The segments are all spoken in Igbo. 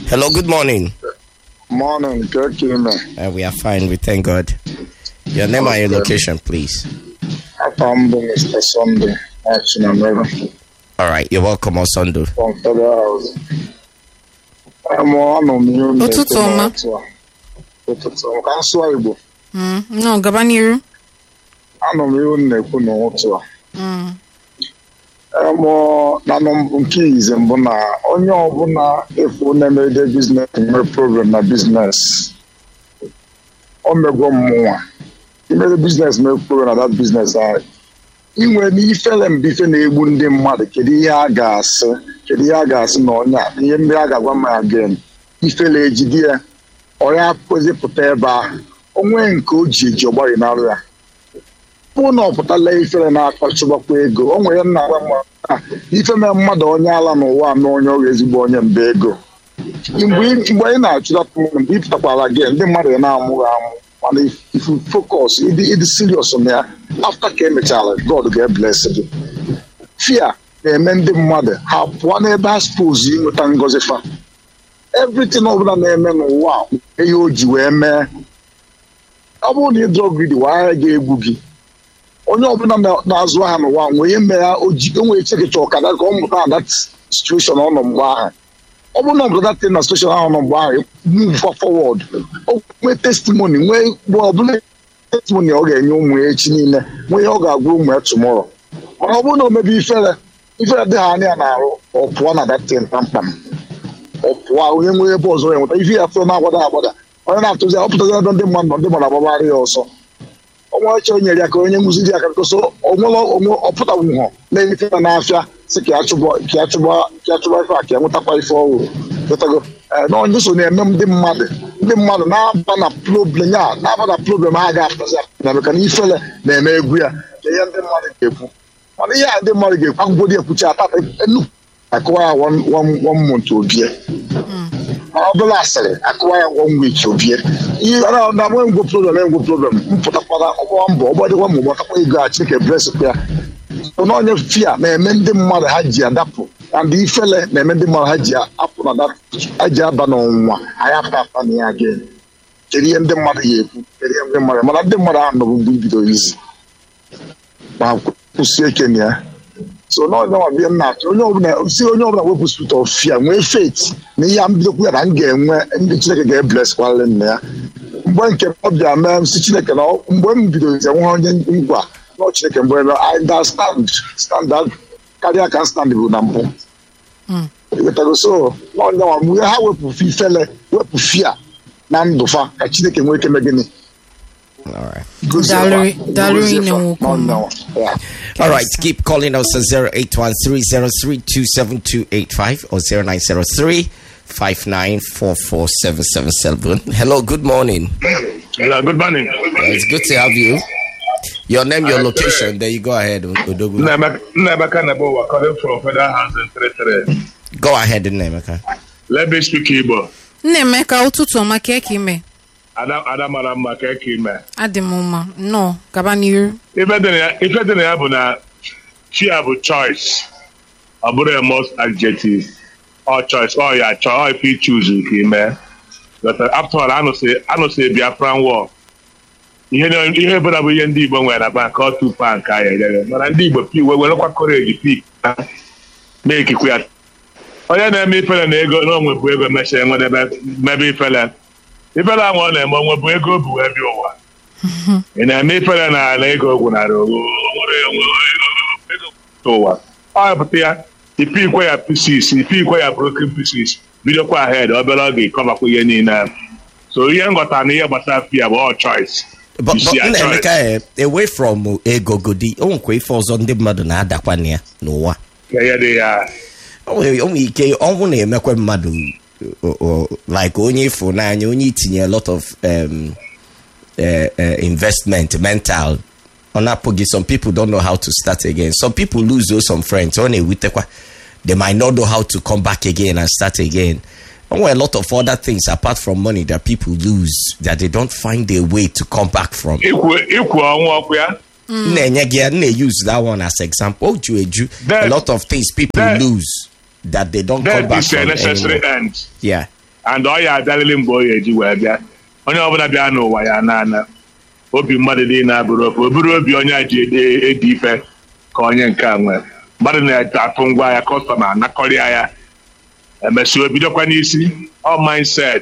Hello, good morning. Morning, good evening. Uh, we are fine, we thank God. Your name and your location, please. I'm Mr. Sunday, action and river All right, you're welcome, Osondo. from Federal House. I'm on on you. Ụtụtụ ọma. Ụtụtụ ọma. Ka nsụọ Igbo. Mm, no, gaba n'iru. Anọ m ihu na-ekwu n'ụtụ a. Mm, Emụ na nọmbụ nke ize mbụ na onye ọbụla efu na-emede biznes nwere problem na biznes. O megwo mmụnwa. Imere biznes nwere problem na that biznes ahụ. inwe n'ifele mbe ife na-egbu ndị mmadụ kedu ihe a ga-asị kedu ihe a ga-asị na onye a ihe ndị a ga-agwa m again ifele ejide ya ọya pụta ebe ahụ onwe nke o ji eji ọgbari n'arụ ya pụ na ọpụtala ifele na-akpachụbakwa ego o nwere nna agwa mma na ife mee mmadụ onye ala n'ụwa na onye ọrụ ezigbo onye mba ego mgbe ị- mgbe anyị na-achụdata mmadụ mgbe ị pụtakwara gị ndị mmadụ ga na-amụghị amụ mana ifu focus ịdị ịdị serious na ya after ka emechara god ga-ebless gị fear na-eme ndị mmadụ ha pụọ n'ebe ha suppose ịnweta ngọzi fa everything ọbụla na-eme n'ụwa a, ihe o ji wee mee ọ bụrụ na ị drọgidi wara ga-egbu gị onye ọbụla na- na-azụ aha n'ụwa nwee ihe mere o ji o nwere chekicha ọkada ka ọ mụta na that situation ọ nọ mgbe ahụ ọ bụrụ na ọ bụrụ that na situation ahụ nọ mgbe ahụ move forward o nwee testimony nwee mgbe ọbụla testimony ọ ga-enye ụmụ ya echi niile nwee ihe ọ ga-agwa ụmụ ya tomorrow mana ọ bụrụ na o mebe ifere ifere dị ha anya na-arụ ọ pụọ na that thing kpamkpam ọ pụọ onye nwere ebe ọzọ ya nweta ife ya atụ na-agbada agbada onye na-atụzi ọ pụtazi ebe ndị mmadụ nọ ndị mmadụ agbagharị ya ọsọ onwe ọchọ o nyere ya ka onye nkụziri ya ka koso onwere onwe ọpụtanwuhọ na-efe ya n'afịa si ka ya chụba ka ya chụba ka ya chụba ife a ka ya nwetakwà ife ọhụrụ Ghọtago? Ee, na onye so na-eme ndị mmadụ ndị mmadụ na-aba na problem ya na-aba na problem ha ga-apụtazi apụta maka na ifele na-eme egwu ya ka ihe ndị mmadụ ga-ekwu mana ihe a ndị mmadụ ga-ekwu akwụkwọ dị ekwuchi ata enu akụwa ya one one- one month obie ma ọ bụla asịrị akụwa ya one week obie ihe na na nwe ngwo problem engwo problem mpụtakwara ọgbawa mbọ ọgbadịkwa ma ụgbatakwa ego a chineke blesịkwa ya so na onye fia na-eme ndị mmadụ ha ji adapụ na ndị ifele na-eme ndị mmadụ ha ji apụ na that ha ji aba n'ọnwụnwa anyị apụta apụta na ya again kedu ihe ndị mmadụ ya ekwu kedu ihe ndị mmadụ mana ndị mmadụ ahụ nọbụ mgbe ibido izi ma kwụsie ike na ya so na onye ọbụla bịa na-achọ onye ọbụla si onye ọbụla wepụ spirit of fear nwee faith na ihe a mbidokwu ya na m ga-enwe ndị chineke ga-ebles kwalị nna ya mgbe nke ọ bịa mee m si chineke na ọ- mgbe m bidoro ize nwe onye ngwa na ọ chineke mgbe ebe I understand standard karịa ka stand bụ na mbụ Ịghọtago? so na onye ọbụla mgbe ha wepụ ifele wepụ fia na ndụfa ka chineke nwee ike mee gịnị All right. Gozie Dalụ- fa. dalụ Gozie ine fa. nwoke Na onye ọma. ọbụla. Yeah. All right, keep calling us at 0813032785 or 0903 5944777. Hello, good morning. Hello, good morning. Uh, It's good to have you. Your name, your location, there you go ahead, Odogu. Nnabaka Nabowa calling from Federal House in 33. Go ahead, Nemeka. Let me speak Igbo. Nnaemeka ụtụtụ ọma ka eke ime Ada Ada mara mma ka eke ime. adị m mma nnọọ gaba n'iru Ife dị na ya- ife dị na ya bụ na chia bụ choice. Ọ bụrụ a must adjective. Ọ choice, ọ ya chọọ, ọ ife i choose ka ime. But uh, after all, anụsị anụsị Biafran war. Ihe na- ihe bụla bụ ihe ndị Igbo nwere na bank ọ tupu a nke anyị edere. Mana ndị Igbo pi wee werekwa courage pi na-ekikwa ya onye na-eme ifele na ego na onwe bụ ego mechaa enwedebe mebe ifele ifele ahụ ọ na-eme onwe bụ ego bụ wee bịa ụwa ị na-eme ifele na na ego gwụnarị ego ụwa ọ pụta ya ipi ikwe ya pieces ipi ikwe ya broken pieces bidokwa ahead obere oge ịkọbakwa ihe niile so ihe nghọta na ihe gbasara fia bụ all choice But, You but see, I Nemeka, eh, away from uh, ego godi, o nwekwa ife ọzọ ndị mmadụ na-adakwa na ya n'ụwa. ka ihe dị ya O nwere o nwere ike ọnwụ na-emekwa mmadụ o- o- like onye ịfụnanya onye itinye a lot of um, uh, uh, investment mental ọ na-apụghị some people don't know how to start again some people lose those some friends ọ na-ewutekwa they might not know how to come back again and start again There were a lot of other things apart from money that people lose that they don't find a way to come back from. ikwu ikwu ọnwụ ọkụ ya na-enye gị ya na-use that one as example. O ju eju a That- lot of things people that- lose that they don't come that back is a from necessary anymore. end Yeah. and ọ ya abịarịrị mgbe ọ ya eji wee bịa onye ọbụla bịa n'ụwa ya na-ana obi mmadụ niile abụrụ ofe obere obi onye a ji ede ede ife ka onye nke a nwere mmadụ na-atụ ngwa ya kọstọma anakọrịa ya emesịa obidokwa n'isi ọ mindset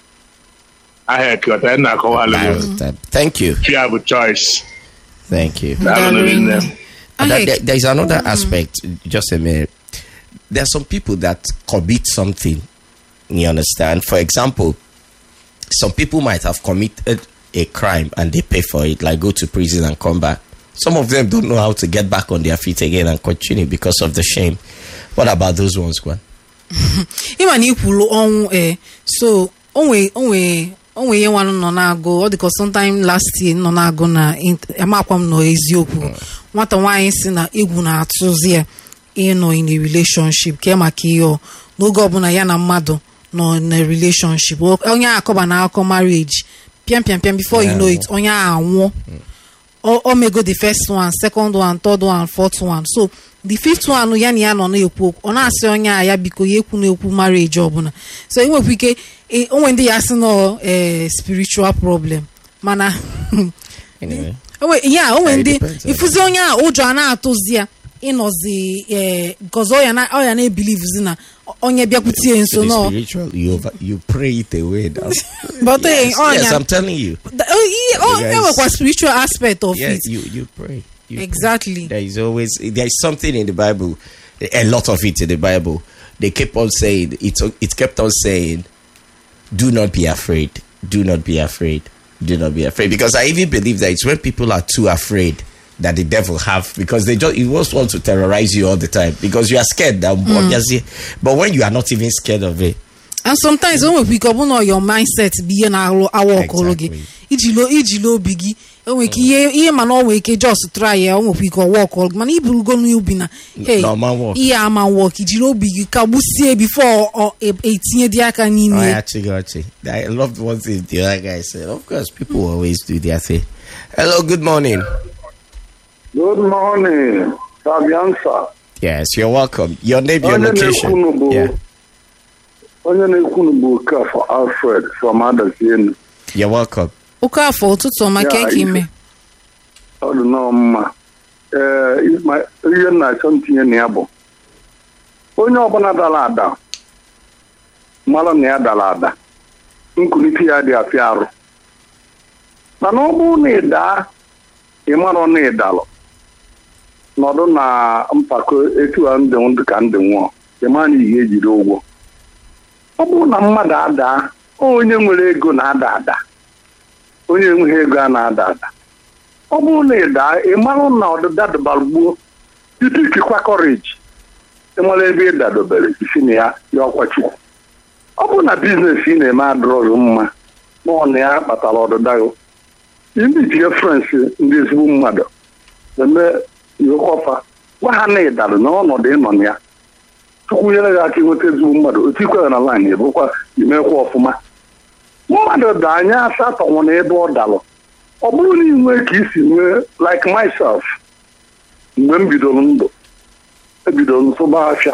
ahịa ekọta na-akọwalụ Uh, Thank you. chi ya bụ choice Thank you. Daalụ nne m. And that- Ahek. there- there's another aspect. Just a minute. There are some people that commit something. You understand? For example, some people might have committed a crime and they pay for it, like go to prison and come back. Some of them don't know how to get back on their feet again and continue because of the shame. What about those ones, Gwen? ịma na ikwulu ọnwụ ee so onwe onwe onwe ihe nwanụ nọ na-agụ ọ dịka sometime last year nọ na-agụ na int- amakwa m nọ eziokwu nwata nwaanyị si na egwu na-atụzi ya ịnọ in a relationship kee maka ihe ọ n'oge ọbụla ya na mmadụ nọ na relationship O- onye a akọba na akọ marriage piam piam piam before you know it onye a anwụọ o o mego the first one second one third one fourth one so the fifth one ya na ya nọ na-ekwu okwu ọ na-asị onye a ya biko ya ekwu na-ekwu marriage ọbụla so enwekwa ike e- onwe ndị ya sị nọ eh, spiritual problem mana Anyway. onwe ya onwe Yeah, it ndị depends on- ifuzi onye a ụjọ a na-atụzi ya ịnọzi eh, because ọ ya na ọ ya na-ebilivuzi na onye bịakwutie To nso the nọ spiritual, you, over, you pray it away. Now. but eh, yes, ọ yes, ya I'm telling you. Da- oh, ihe- ọ Yes. enwekwa spiritual aspect of Yeah, it you, you pray. You pray. exactly There is always there is something in the Bible, a lot of it in the Bible. They kept on saying it. It kept on saying, "Do not be afraid. Do not be afraid. Do not be afraid." Because I even believe that it's when people are too afraid that the devil have because they just he just want to terrorize you all the time because you are scared. That obviously, but when you are not even scared of it, and sometimes o nwekwa ike ọ bụ na your mindset bụ ihe na-alụ awa ọkụlụ gị Exactly. ijilo ijilo obi gị enwere ike ihe ihe mana ọ nwere ike just try ya o nwekwa ike ọwa ọkụlụ gị mana iburugo n'ubi na hey No, ma work. ihe ama work ijiri obi gị kagbusie before ọ e- etinye dị aka I n'ime ya. actually got you. I loved one thing the other guy said. Of course, people always do their thing. Hello, good morning. Good morning, Fabiansa. Yes, you're welcome. Your name, your Onye location. na-ekwunu bụ Yeah, onye na-ekwunu bụ Okafọ Alfred from Adazienu. you're welcome. oke afọ ụtụtụ ọma Ya, ka eke ife. ime Ọ dị nnọọ mma. Ee, ma- ihe m na-achọ ntinye na ya bụ onye ọbụla dara ada mara na ya dara ada nkulite ya dị afịa arụ mana ọ bụrụ na ị daa ị marọ na ị dalụ nọdụ na mpako etu a ndị ndụ ka ndị nwụọ ị ma na ihe ejiri ụgwọ ọ bụrụ na mmadụ adaa onye nwere ego na-ada ada onye enweghị ego a na-ada ada ọ bụrụ na ị daa ị marụ na ọdịda dịbara gbuo tutu ikikwa kọreji ịmara ebe ị dadobere isi na ya ya ọkwa chukwu ọ bụrụ na biznes ị na-eme adịrọghị mma ma ọ na ya kpatara ọdịda gị imitie frens ndị ezigbo mmadụ eme iwekọfa gwa ha na ịdara n'ọnọdụ ịnọ na ya chukwu nyere gị aka ịnweta ezigbo mmadụ otu ikwere na laanyị ebụkwa imekwa ọfụma mmadụ daa anya asatọ nwụrụ ebe ọ dalụ ọ bụrụ na ị nwee ka isi nwee like myself mgbe m bidoro ndụ ebidoro nsụba afịa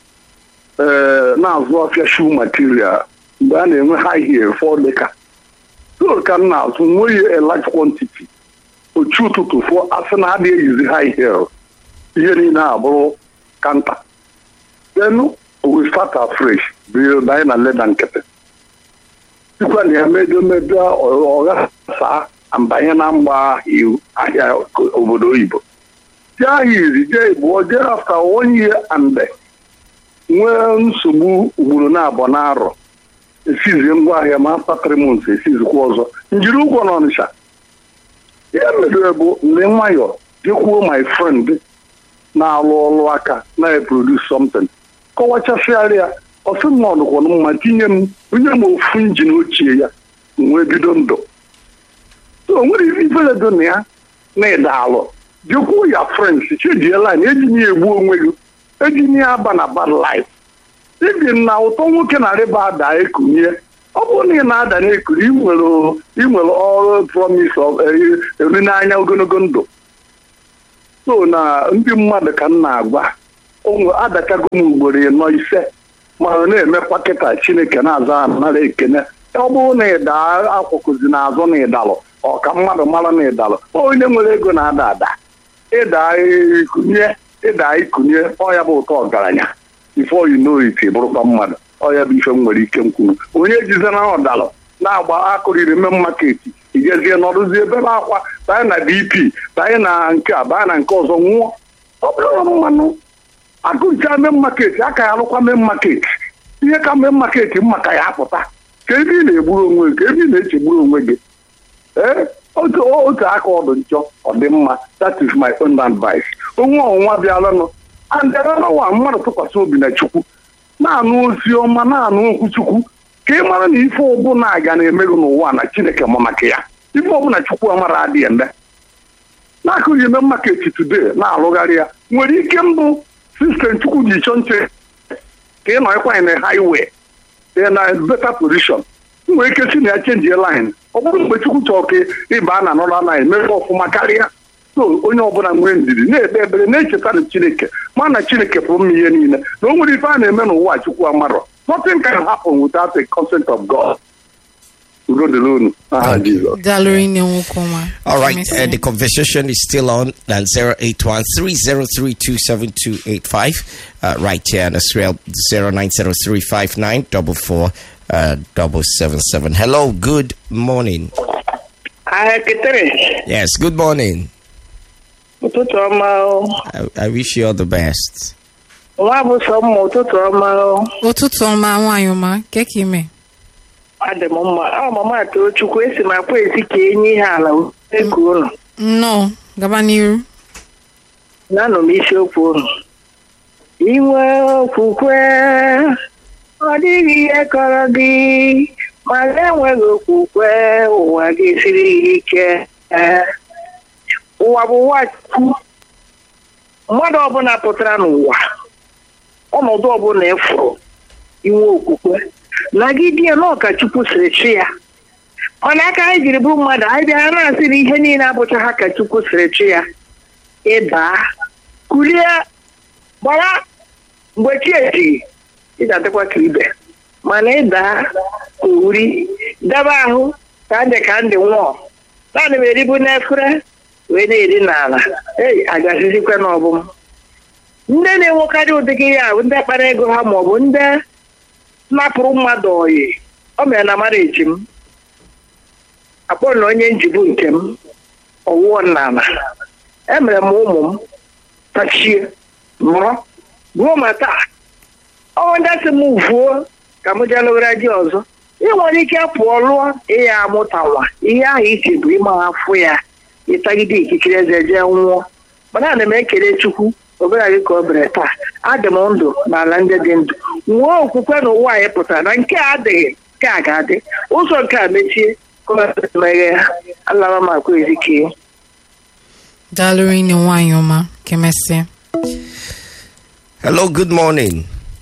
ee na-azụ afịa shoe material mgbe a na-enwe high heel fọ dịka so ka m na-azụ nweghị a large quantity ochu ụtụtụ fọ asị na adịghị eyizi high heel ihe niile abụrụ kanta then we start afresh bido anyị na leda nkịtị sikwa na ya medo medo ọgha saa mbanye na mgba iwu ahịa obodo oyibo jee ahịa izi jee igbo jee afta one year and nwee nsogbu ugboro na-abọ na-arọ esizie ngwa ahịa ma after three months esizikwa ọzọ njiri ụgwọ n'ọnịsha ihe mere bụ mgbe nwayọ jekwuo my friend na-alụ ọrụ aka na-eproduce something kọwachasịarịa ọsị m ọdụkwanụ mma tinye m onye m ofu injin ochie ya wee bido ndụ so o nwere ifere dị na ya na ịda alụ jekwuo ya frens chejiela na ejinye ya egbu onwe gị ejinye ya aba na bad life ibi na ụtọ nwoke na rịba ada ekunye ọ bụrụ na ị na-ada na-ekuri ị nwere ọrụ promise of eri n'anya ogologo ndụ so na ndị mmadụ ka m na-agwa onwe adakago m ugboro ịnọ ise ma ọ na-emekwa kịta chineke na-aza ha nara ekene ọ bụrụ na ịda akwụkwụzi n'azụ na ịdalụ ọ ka mmadụ mara na ịdalụ onye nwere ego na-ada ada ịda ikunye ịda ikunye ọ ya bụ ụtọ ọgaranya before you know it bụrụkwa mmadụ ọ ya bụ ife m nwere ike nkwuru onye jizena ọdalụ na-agba akụriri mme maketi ijezie nọrụzie ebebe akwa banye na dp banye na nke a banye na nke ọzọ nwụọ ọ bụrụ mmanụ agụcha mee maketi aka ya alụkwa mee maketi ihe ka mee maketi mma ka ya apụta ka ebe ị na-egburu onwe gị ka ebe ị na-echegburu onwe gị ee otu otu aka ọdụ nchọ ọ dị mma that is my own advice onwe ọnwụnwa bịalanụ andịranawa mmadụ tụkwasị obi na chukwu na-anụ ozi ọma na-anụ okwu chukwu ka ị mara na ife ọbụla aga na-emerụ n'ụwa na chineke ma maka ya ife ọbụla chukwu amara adịghị eme na-akụghị eme maketi today na-alụgharị ya nwere ike mbụ sistem chukwu ji chọọ nche ka ị nọ ịkwanye na highway dị na better position nwere ike si na ya chenji line ọ bụrụ mgbe chukwu chọrọ ka ịba na anọrọ line mere ọfụma karịa so onye ọbụla nwee ndidi na-ekpe ekpere na-echeta na chineke ma na chineke pụrụ m ihe niile na o nwere ife a na-eme n'ụwa chukwu amarọ nothing can happen without the consent of God udo dịrị unu aha Jizọs daalụ rinne nwoke ọma All right, Emesịa. uh, the conversation is still on at 08130327285. Uh, right here on Israel 09035944 uh, double seven seven. Hello, good morning. Ahekere, Yes, good morning. ụtụtụ ọma o. I, I wish you all the best. Nwa bụ sọ mma ụtụtụ ọma o. ụtụtụ ọma nwaanyị ọma nke ka ime Adị m mma. Ọ mama atụrụ Chukwu esi m akwa ezi ka enye ihe ala eku unu. nnọọ gaba n'iru Nanụ m isiokwu unu. Inwe okwukwe, ọ dịghị ihe kọrọ gị, ma na-enweghị okwukwe, ụwa gị siri ike. Ụwa bụ ụwa Chukwu. Mmadụ ọbụla pụtara n'ụwa, ọnọdụ ọbụla ịfụrụ, inwe okwukwe nagide ya na ọkachukwu siri chi ya mana aka anyị jiri bụrụ mmadụ anyị bịara na-asị na ihe niile abụcha ha ka chukwu siri chi ya ịdaa kulie gbara mgbe chi ejighị ị ga-adịkwa ka ibe mana ịdaa owuri daba ahụ ka ndị ka ndị nwụọ naanị m eribu n'efere wee na-eri n'ala ei agazizikwa n'ọbụm ndị na-enwekarị ụdịgị ya bụ ndị kpara ego ha maọbụ ndị napụrụ mmadụ oyi o mere na mara eji m akpọ na onye njibu nke m ọwụọ n'ala emere m ụmụ m tachie mụọ ruo ma taa ọnwa ndị asị m vuo ka m jee lụgara di ọzọ ị nwere ike pụọ lụọ ihe amụtawa ihe ahụ iche bụ ịma afụ ya ịtagide ikikere eze jee nwụọ mana ana m ekele chukwu obere gị ka o bere taa adị m ndụ n'ala ndị dị ndụ nwee okwukwe na ụwa anyị pụtara na nke a adịghị nke a ga-adị ụzọ nke a mechie ka ọ meghe alaba m akwa ezike daalụ rinne nwaanyị ọma ka emesịa Hello, good morning.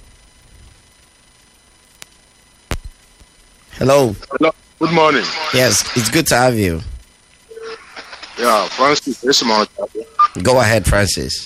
Hello. Hello. Good morning. Yes, it's good to have you. Yeah, Francis, this is my Go ahead, Francis.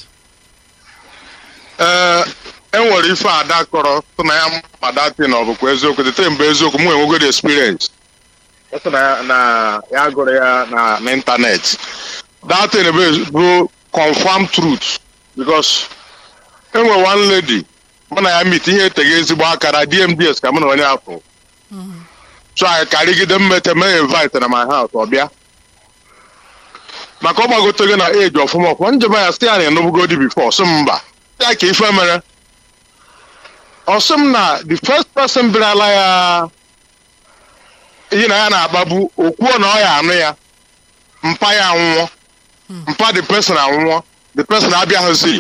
ee enwere ife ada kọrọ tụ na ya ma datin ọ bụkwa eziokwu dịte mgbe eziokwu mụ enwegoro experience Ọ na ya- na ya gụrụ ya na n'ịntanetị datin bụ bụ confirm truth because enwere one lady mụ na ya mit ihe eteghị ezigbo akara dmds ka mụ na onye afọ so anyị karịgide mmete mee invite na my house ọ bịa maka ọ gbagote gị na eji ọfụma ọfụma njem ya sị ya na enubugodi bifo sị m mba ya ka ife mere ọsị m na the first person bịarala ya ihe na ya na-akpagbu okwuo na ọ ya anụ ya mpa ya anwụọ mpa the person anwụọ the person abịaghịzi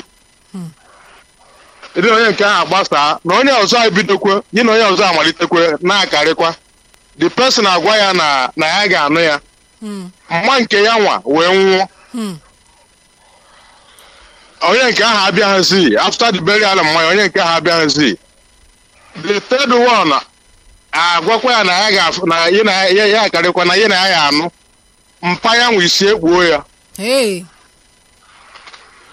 ịdị onye nke ahụ agbasaa na onye ọzọ ebidokwe yi na onye ọzọ amalitekwe na-akarịkwa the person agwa ya na na ya ga-anụ ya mma nke ya nwa wee nwụọ onye nke ahụ abịaghịzi after the burial mmanya onye nke ahụ abịaghịzi the third one agwakwa ya na ya ga na ya na ya ya akarịkwa na ya na ya ya anụ mpa ya nwe isi ekpuo ya hey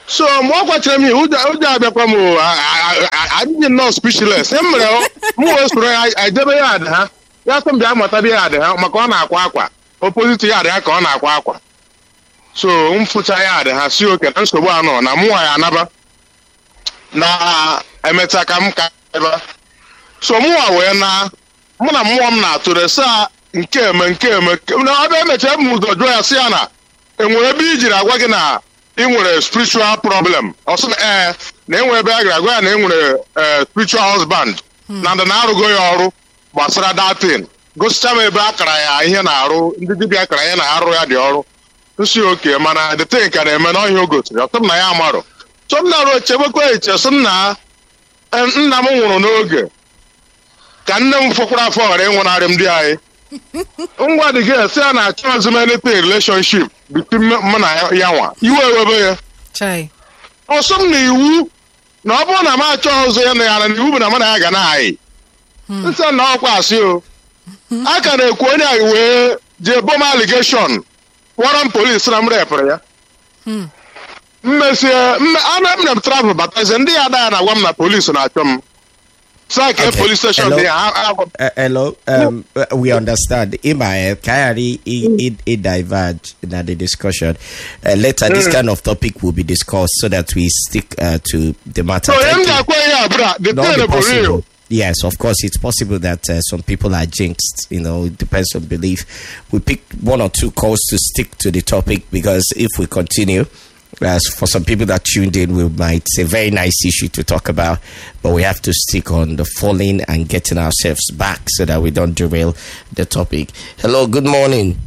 so mgbe ọ gwachara m ihe ụjọ ụjọ abịakwa m o, a- a- a- adịghị nnọọ speechless e mere ọ- m wee soro ya ejebe ya adị ha ya sị m bịa matabe ya adị ha maka ọ na-akwa akwa opoziti ya adị ha ka ọ na-akwa akwa so m fụcha ya adị ha si oke na nsogbu anọ na mụnwa ya anaba na emecha ka m ka ebe so mụnwa wee na mụ na mmụọ m na-atụrụ sa nke eme nke eme na ọbịa emecha m ụzọ jụọ ya si ya na enwere ebe i jiri agwa gị na ị nwere spiritual problem ọ sị na ee na enwere ebe a gara agwa ya na enwere ee spiritual husband na ndị na-arụgo ya ọrụ gbasara datin gosicha m ebe a kara ya ihe na-arụ ndị dibịa kara ihe na-arụ ya dị ọrụ nsi oke mana detin ka na-eme n'ọhịa o gosiri ọtụ m na ya amarụ so m na-arụ echebekwa eche sị nna eh, nna m nwụrụ n'oge ka nne m fọkwara afọ ghara ịnwụnarị m di anyị ngwa dị gị si ya na achọghịzi m anything relationship between mụ na ya nwa iwe ewebe ya chai ọsọ m na iwu na ọ bụrụ na m achọghị ụzọ ya na ya na iwu bụ na mụ na ya ga na-ayị nsị na ọkwa asị o a ka na-ekwu onye a wee jee bom aligeshọn kpọrọ m polis na m repụrụ ya mmesie ana m na m travel batazie ndị ya ada ya na-agwa m na polis na-achọ m saa ka Okay. polis steshọn Hello? dị ya ha- ha- Uh, hello, um, uh, we understand. Ima, can I it, it diverge in the discussion? Uh, later, this kind of topic will be discussed so that we stick uh, to the matter. so onye m Thank you. ga-akwa ihe a bụra the Not thing be bụ real possible. Yes, of course, it's possible that uh, some people are jinxed. You know, it depends on belief. We picked one or two calls to stick to the topic because if we continue, as for some people that tuned in, we might say very nice issue to talk about, but we have to stick on the falling and getting ourselves back so that we don't derail the topic. Hello, good morning.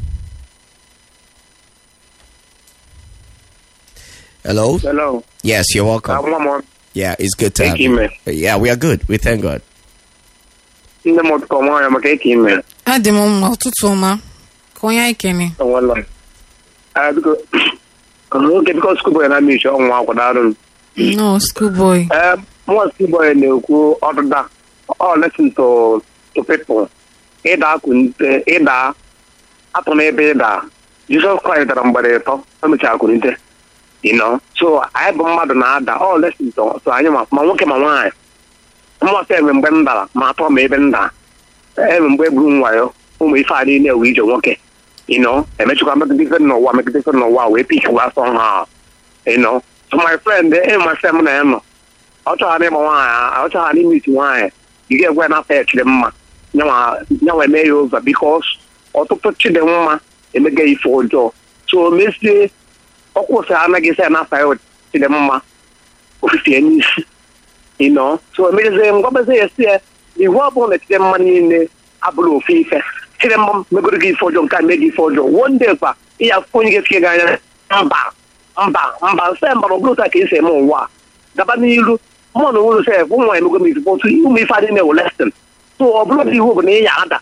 Hello. Hello. Yes, you're welcome. Nwa m Yeah, it's good to Thank have you, you. man. Yeah, we are good. We thank God. nne m ọtụkọ nwaanyị maka eke ime adị m mma ụtụtụ ọma ka onye anyị kene onwela biko oge biko skuboy na mishi ọnwa akwadoro m no schoolboy ee mụọ skuboy na-ekwu ọdụda ọ lesin to to people ịda akụnite ịda atụ n'ebe ịda jizọs kraịst dara mgbere ịtọ o mechara akụnite you know so anyị bụ mmadụ na-ada ọ lesin to so anyị ma ma nwoke ma nwaanyị mmụọsọ enwe mgbe m dara ma atọ ma ebe m dara enwe mgbe egburu m wayo ụmụ ife a niile ewe ije nwoke ịnọ emechikwa megide ife n'ụwa megide ife n'ụwa wee pik wee asọ ha ịnọ so my friend enwe my friend m na ya nọ ọ chọghara ịgba nwaanyị ọ chọghara ime isi nwaanyị ị ga-egwe na afọ ekiri mma nyanwa eme ya ụzọ bikos ọtụtụ chidimma emega ife ọjọọ so mezie ọkwụsị anaghị isi ya na afọ ya chidimma ofifie n'isi ịnọ so emerezie ngwabezie ya si ya iwu ọbụla na chidimma niile abụrụ ofu ife chidimma megoro gị ife ọjọọ nke a mee gị ife ọjọọ wonde kwa ịya akwụkwọ onye ga-etinye gị anya mba mba mba nse mbara ọ bụrụ otu a ka esi eme ụwa a gaba n'iru mmụọ na onwere sef ụmụ emego m ife otu ụmụ ife adị na-ewe lestin so ọ bụrụ na iwu bụ na ị ya ada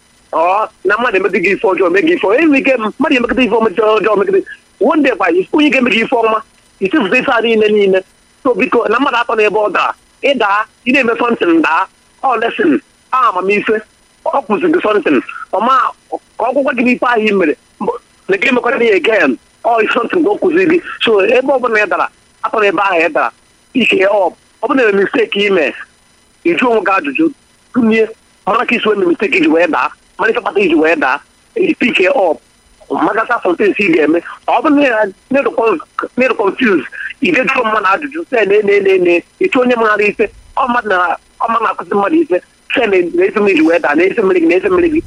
ọ na mmadụ emego gị ife ọjọọ mee gị ife enwe ike mmadụ emegide ife ọjọọ ọjọọ megide wonde kwa onye ga-eme gị ife ọma isifụta ife a niile niile so biko na mmadụ atọ n'ebe ọ daa ịdaa ị na-eme sọntin daa ọ lesin a amamife ọ kụziri gị sọntin ọma ka ọ gwụkwa gị n'ife ahụ i mere na gị mekwara ya egen ọ sọntin ka o kụziri gị so ebe ọbụla ị dara atọ n'ebe ahụ ị dara ike ọ ọ bụ na misteki ime ịjụ onwe gị ajụjụ tụnye mara ka isi wee misteki iji wee daa mara ife kpata iji wee daa pike ọp magasa sọntens ị ga-eme ọ bụrụ na ịrụ confuse ị ga-ejụọ mmadụ ajụjụ se na ene ene ene ịchụ onye maghara ife ọ mmadụ na ọ mmadụ na-akụzi mmadụ ife se na esi mmiri wee daa na esi mmiri gị na esi mmiri gị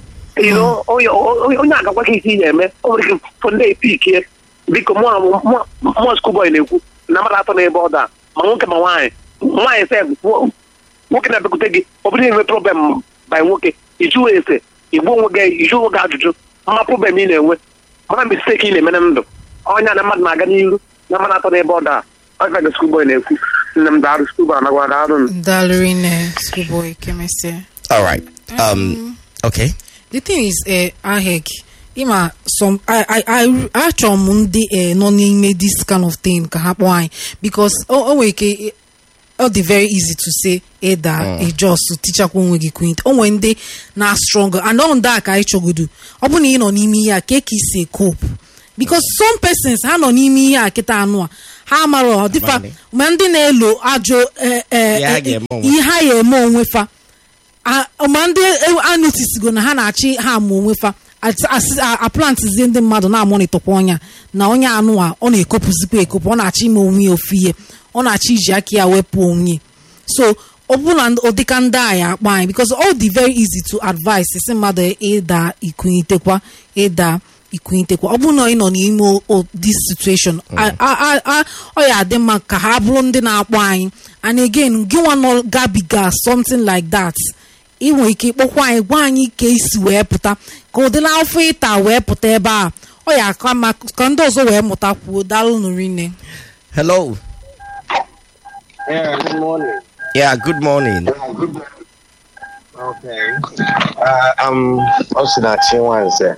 onye agakwa gị isi ị na-eme o nwere ike fọnde epikie biko mụọ skuboy na-ekwu na mmadụ atọ n'ebe ọ daa ma nwoke ma nwaanyị nwaanyị sef nwoke na-abịakwute gị ọ bụrụ na-enwe problem by nwoke ijụwa ese igbu onwe gị iju onwe gị ajụjụ mma problem ị na-enwe mara misteki ị na-eme na ndụ ọnya na mmadụ na-aga n'iru na mmadụ atọ n'ebe ọ daa ọ ga skuboy na-ekwu nne m daarụ skuboy anagwa daarụ m Dallary ne schoolboy chemistry. All right. Um. Okay. The thing is, uh, aheg, ima some I I I achọ m ndị eh, nọ n'ime this kind of thing ka ha kpọọ anyị because o o nwere ike ọ dị very easy to say ịda ejos tichakwa onwe gị kwint o nwere ndị na strong and ọ ndị a ka anyị chọgodu ọ bụ na ị nọ n'ime ihe a ka ka isi cope because some persons ha nọ n'ime ihe a kịta anụ a ha mara ọdịfa Mani. ma ndị na-elo ajọ eh, eh, Ihe ha eh, ga-eme onwe ihe ha ya eme onwe fa A- ma ndị anotisigo na ha na-achị ha ama onwe fa At- asị- a- aplantizie ndị mmadụ na-amonitọkwa ọnya na onye anụwa ọ na-ekopụzikwa ekopụ ọ na-achọ ime onwe ya ofu ihe ọ na-achọ iji aka ya wepụ onwe so ọ bụrụ na ụdịka ndị a ya akpa anyị because all dị very easy to advise si mmadụ ịda ikunyitekwa ịda ikunyitekwa ọ bụrụ na ị nọ n'ime o- o- this situation a- a- a- a- ọ ya adị mma ka ha bụrụ ndị na-akpọ anyị and again gị nwa nọ gabiga something like that ị nwere ike ịkpọkwa anyị gwa anyị ka esi wee pụta ka ụdịla afọ ịta wee pụta ebe a ọ ya aka mma ka ndị ọzọ wee mụta kwuo daalụ nụrinne hello Yeah, good morning. yeah good morning Okay. Uh, I'm Osinachi Wanze.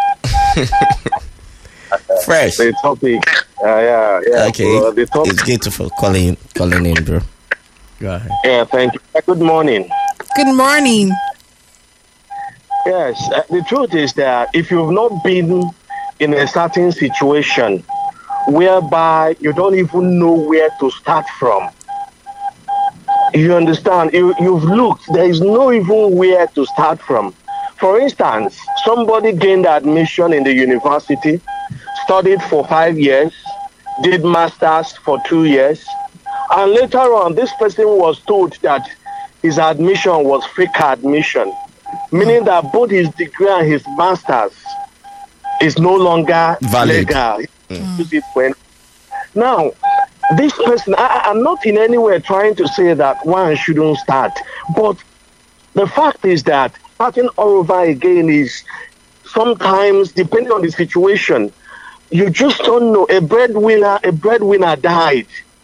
fresh The topic, uh, yeah, yeah. okay uh, the topic, it's good for calling calling in bro go ahead yeah, thank you. Uh, Good morning. good morning Yes, uh, the truth is that if you've not been in a certain situation whereby you don't even know where to start from, you understand, you, you've looked, there is no even where to start from. For instance, somebody gained admission in the university, studied for five years, did masters for two years, and later on, this person was told that his admission was fake admission, meaning that both his degree and his masters is no longer Valid. legal. Use it when- Now, this person, I, I- I'm not in any way trying to say that one shouldn't start, but the fact is that starting all over again is sometimes, depending on the situation, you just don't know. A breadwinner, a breadwinner died.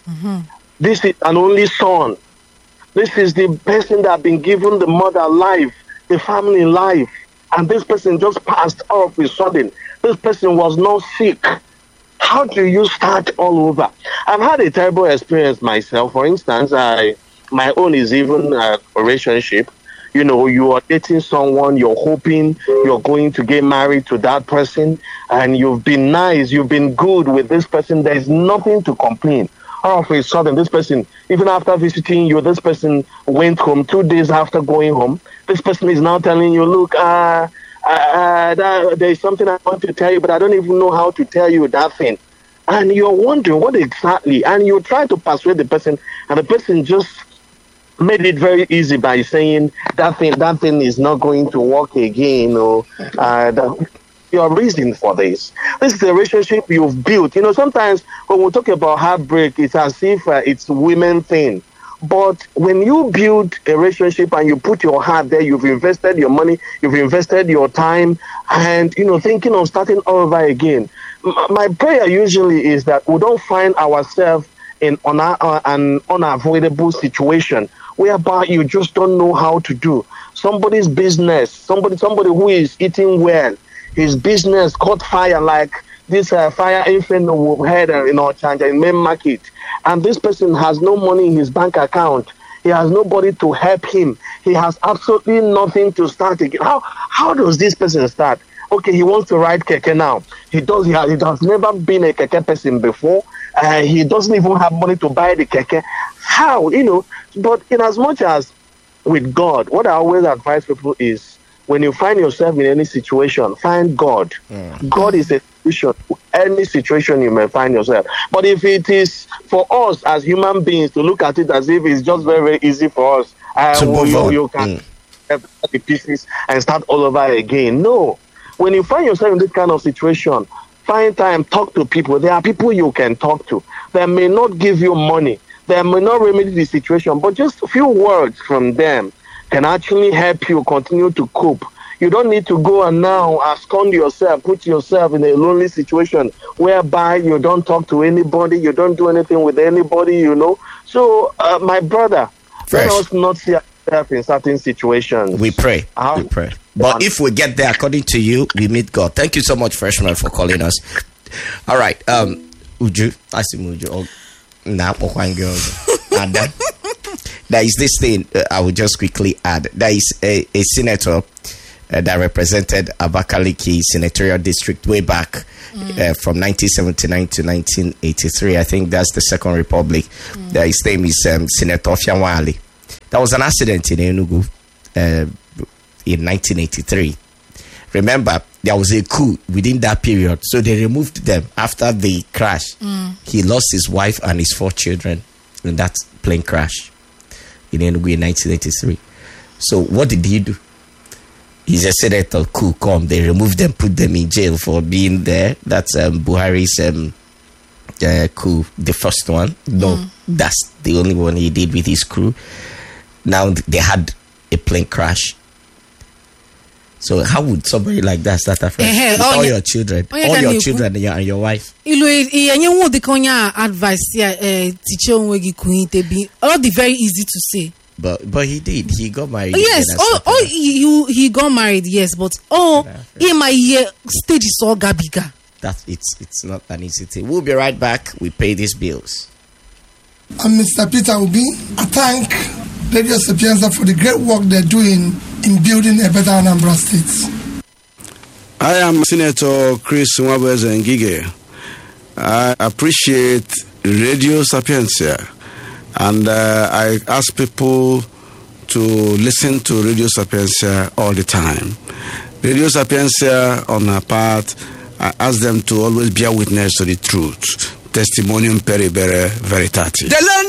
This is an only son. This is the person that been given the mother life, the family life, and this person just passed all of a sudden. This person was not sick. How do you start all over? I've had a terrible experience myself. For instance, I my own is even a relationship. You know, you are dating someone, you're hoping you're going to get married to that person, and you've been nice, you've been good with this person. There's nothing to complain. All of a sudden, this person, even after visiting you, this person went home two days after going home. This person is now telling you, look, uh, uh, that, there's something I want to tell you, but I don't even know how to tell you that thing. And you're wondering what exactly, and you try to persuade the person, and the person just made it very easy by saying that thing that thing is not going to work again or uh, that your reason for this this is a relationship you've built you know sometimes when we talk about heartbreak it's as if uh, it's women thing but when you build a relationship and you put your heart there you've invested your money you've invested your time and you know thinking of starting all over again M- my prayer usually is that we don't find ourselves in on uh, an unavoidable situation whereby you just don't know how to do somebody's business somebody somebody who is eating well his business caught fire like this uh, fire inferno we had uh, in our Chanja in main market and this person has no money in his bank account he has nobody to help him he has absolutely nothing to start again how how does this person start okay he wants to ride keke now he does he has, he has never been a keke person before uh, he doesn't even have money to buy the keke how you know but in as much as with god what i always advise people is when you find yourself in any situation find god god is a solution to any situation you may find yourself but if it is for us as human beings to look at it as if it's just very very easy for us uh, To move you, on. you can Mm. have the pieces and start all over again. No. When you find yourself in this kind of situation, find time, talk to people. There are people you can talk to. They may not give you money, they may not remedy the situation, but just a few words from them can actually help you continue to cope. You don't need to go and now abscond yourself, put yourself in a lonely situation whereby you don't talk to anybody, you don't do anything with anybody, you know. So, uh, my brother, Fresh. let us not see ourselves in certain situations. We pray. How- We pray. But if we get there according to you, we meet God. Thank you so much, freshman, for calling us. All right. Um, Uju, I see Uju. Oh, nah, Pokwan girls. And then there is this thing uh, I will just quickly add. There is a, a senator uh, that represented Abakaliki senatorial district way back uh, from 1979 to 1983. I think that's the Second Republic. Uh, his name is um, Senator Fianwali. There was an accident in Enugu uh, in 1983. Remember, there was a coup within that period, so they removed them after the crash. He lost his wife and his four children in that plane crash in Enugu in 1983. So what did he do? He's a senator, coup come. They removed them, put them in jail for being there. That's um, Buhari's um, uh, coup, the first one. No, that's the only one he did with his crew. Now th- they had a plane crash. So how would somebody like that start a friend? Eh, eh, with oh, all yeah. your children, Oh, yeah, all can your you- children and your, and your wife. ilu enyenwu dịka onye a advice ya eh, tiche onwe gị kuhite bi ọ dị very easy to say But but he did. He got married. Oh, yes again and oh, started oh a- he, he- he got married yes but oh ịma ihe stages ọ gabiga that it's it's not an easy thing. We'll be right back. We pay these bills. I'm Mr. Peter Obi. I thank Radio Sapienza for the great work they're doing in building a better Anambra State. I am Senator Chris Nwabeze Ngige. I appreciate Radio Sapientia and uh, I ask people to listen to Radio Sapientia all the time. Radio Sapientia, on our part, I ask them to always bear witness to the truth. Testimonium peribere veritatis.